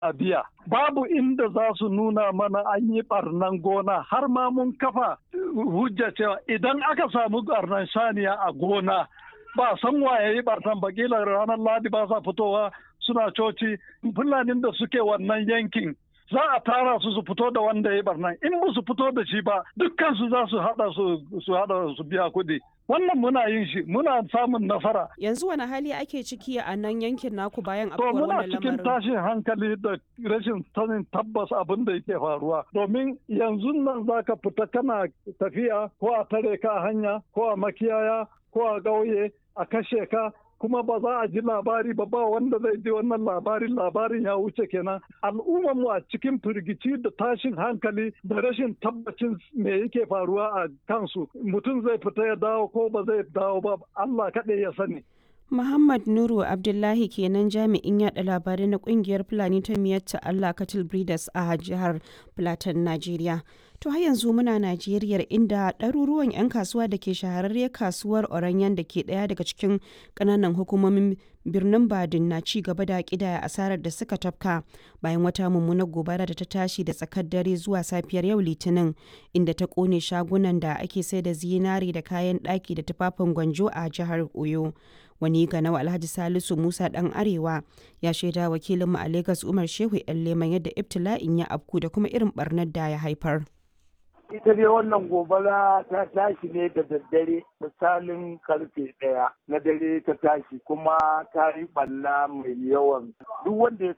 a biya. Babu inda za su nuna mana an yi barnan gona har ma mun kafa hujja cewa idan aka samu barnan saniya a gona ba san waye yi barnan ba kila ranar ladi ba sa fitowa suna coci fulanin da suke wannan yankin za a tara su su fito da wanda ya barnan in ba su fito da shi ba dukkan su za su hada su hada su biya kuɗi wannan muna yin shi muna samun nasara yanzu wani hali ake ciki a nan yankin naku bayan to afkuwar muna wannan cikin lamarin tashin hankali da rashin sanin tabbas abin da yake faruwa domin yanzu nan zaka fita kana tafiya ko a tare ka a hanya ko a makiyaya ko a ƙauye a kashe ka kuma ba za a ji labari ba ba wanda zai ji wannan labarin labarin ya wuce kenan al'ummar mu a cikin firgici da tashin hankali da rashin tabbacin me yake faruwa a kansu mutum zai fita ya dawo ko ba zai dawo ba Allah kaɗai ya sani Muhammad Nuru Abdullahi kenan jami'in yada labarai na kungiyar Fulani ta miyatta Allah Cattle Breeders a jihar Plateau, Najeriya. To har yanzu muna Najeriya inda ɗaruruwan 'yan kasuwa da ke shahararriyar kasuwar Oranyan da ke ɗaya daga cikin ƙananan hukumomin birnin Badin na ci gaba da ƙidaya asarar da suka tafka bayan wata mummunar gobara da ta tashi da tsakar dare zuwa safiyar yau Litinin inda ta ƙone shagunan da ake sai da zinari da kayan ɗaki da tufafin gwanjo a jihar Oyo. wani ganawa alhaji salisu musa dan arewa ya shaida wakilinmu a lagos umar shehu yan leman yadda ibtila'in ya afku da kuma irin barnar da ya haifar ita dai wannan gobara ta tashi ne da daddare misalin karfe ɗaya na dare ta tashi kuma ta yi ɓalla mai yawan duk wanda ya